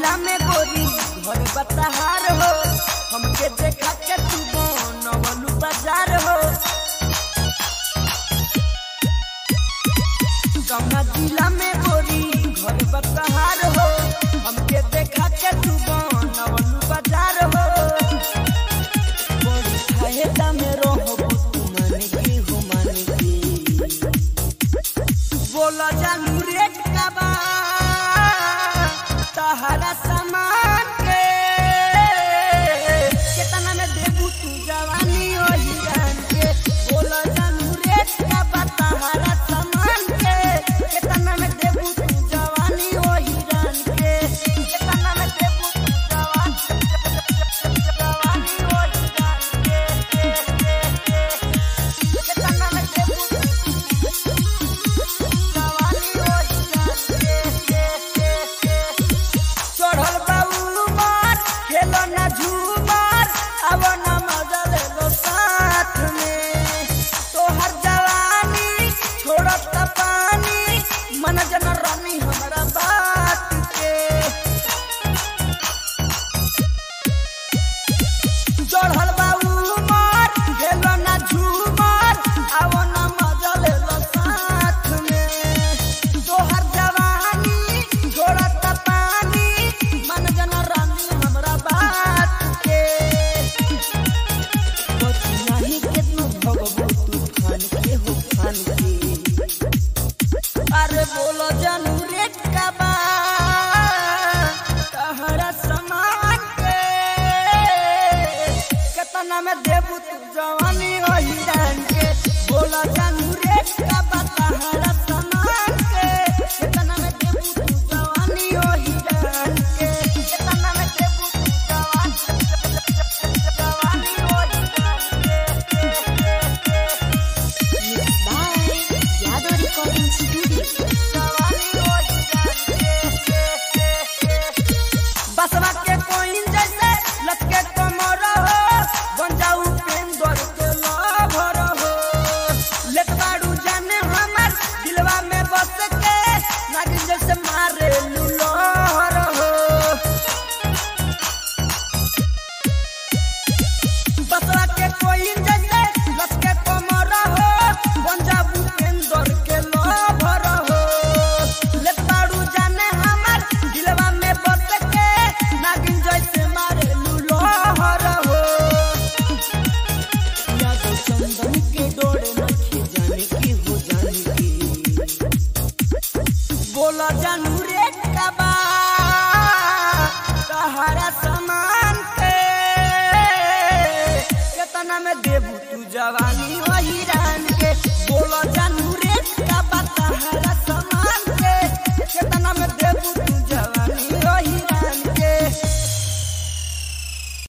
जिला में गोरी घर बतहार हो हमके देखा के तू बनवलू बाजार हो कौना जिला में गोरी घर बतहार हो हमके देखा के तू बनवलू बाजार हो बड़ी फायदा में रहो तू माने के हो माने के बोला जानू रेट का बा तहरा सामान के केतना में देबू तू जवानी ओ हिरान के बोला जानू रेट का बा तहरा सामान के केतना में देबू तू जवानी ओ हिरान के केतना में देबू तू जवानी जवानी ओ हिरान के केतना में देबू तू चढ़ल बाबू मार खेलो ना झूमर अब ना मजा ले लो साथ में तोहर जवानी छोड़त पानी मन जन रानी हमारा बात के चढ़ल बाबू मार खेलो ना झूमर अब ना मजा ले लो साथ में तोहर जवानी छोड़त पानी मन जन रानी हमरा बात के बची नाही केतनो भगबू तूफान के हो फान के अरे बोलो जानू रेट का बा तहरा समान के केतना में देबू तू जवानी ओ हिरान के बोलो जानू रेट का बा तहरा समान के केतना में देबू तू जवानी ओ हिरान के केतना में देबू तू जवानी जवानी ओ हिरान के Mixed by Yado Recording Studio. बसवा के कोइन जैसे लटके कमर हो बन जाऊ पेंदर के लभर हो लेत बाड़ू जाने हमर दिलवा में बस के नागिन जैसे मारे लुलहर हो बसवा के कोइन जैसे लटके कमर हो बन जाऊ पेंदर के लभर हो लेत बाड़ू जाने हमर दिलवा में बस के नागिन जैसे मारे लुलहर हो यादव चंदन के डोरे नखे जाने की हो जाने की बोला जानू रेट का बा तहरा सामान के केतना में देबू तू जवानी ओ हिरान के बोला जानू रेट का बा तहरा